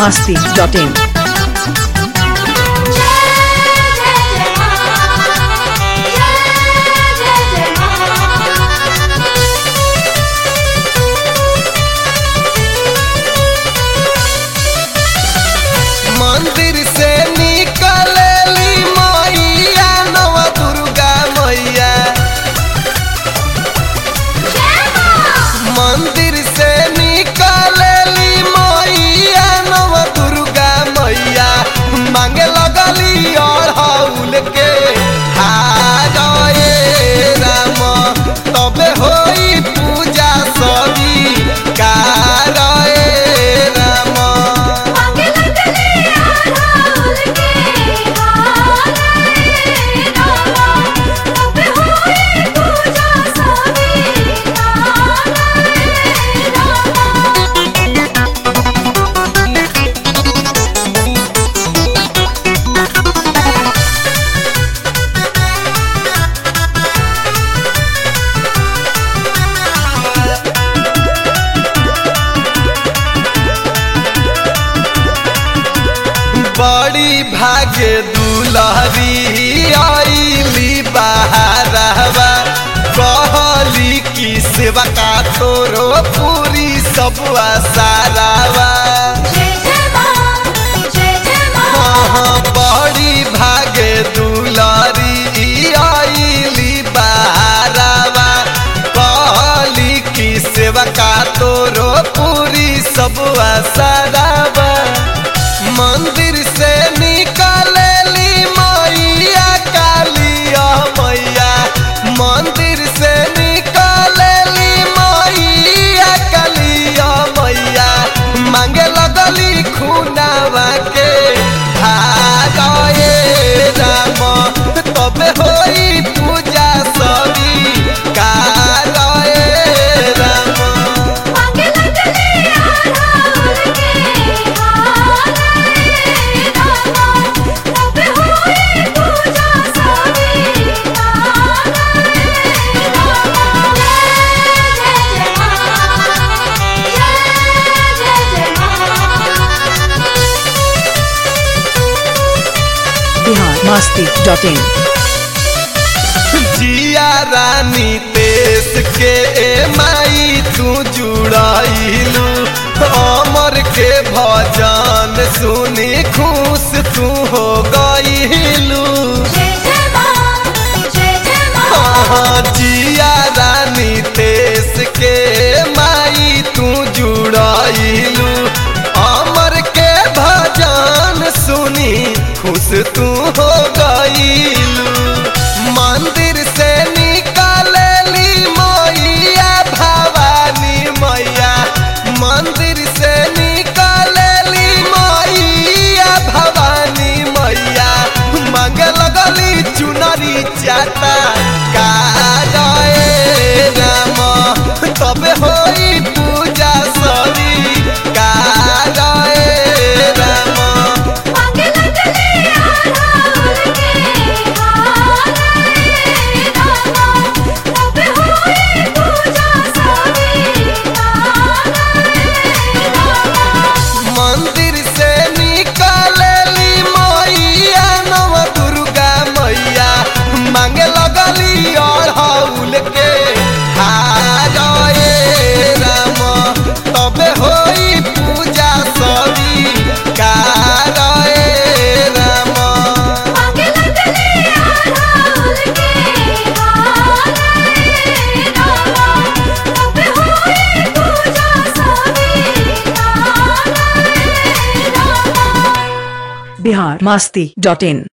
masti.in. मंदिर से निकलेली मैया नव दुर्गा मैया मंदिर से निकलेली मैया नव दुर्गा मैया मांगे लगली अड़हुल के हारे राम तबे होई पूजा सभी कारए राम बड़ी भागे दुलहरी आईली बहारवा कहली की सेवा का तोरो पूरी सब सारावा हाँ, बड़ी भागे दुलहरी आईली बहारवा कहली की सेवा का तोरो पूरी सब सारावा मंदिर से निकलेली मैया कालिया मैया मंदिर से निकलेली मैया कालिया मैया मांगे लगली खुनावा के भागे राम तबे होई पूजा सभी कारए राम Bihar masti.in. जिया रानी देश के माई तू जुड़ाइलू अमर के भजन सुनी खुश तू हो गईलू हाँ, जिया रानी देश के माई तू जुड़ाइलू अमर के भजन सुनी खुश तू हो गईलू मंदिर से निकलेली मैया भवानी मैया मंदिर से निकलेली मैया भवानी मैया मांगे लगली चुनरी चाटा कारए राम तबे होई पूजा सरी कारए राम मंदिर से निकलेली मैया नव दुर्गा मैया मांगे लगली अड़हुल के हारे राम तबे होई पूजा सभी कारए राम Bihar masti.in.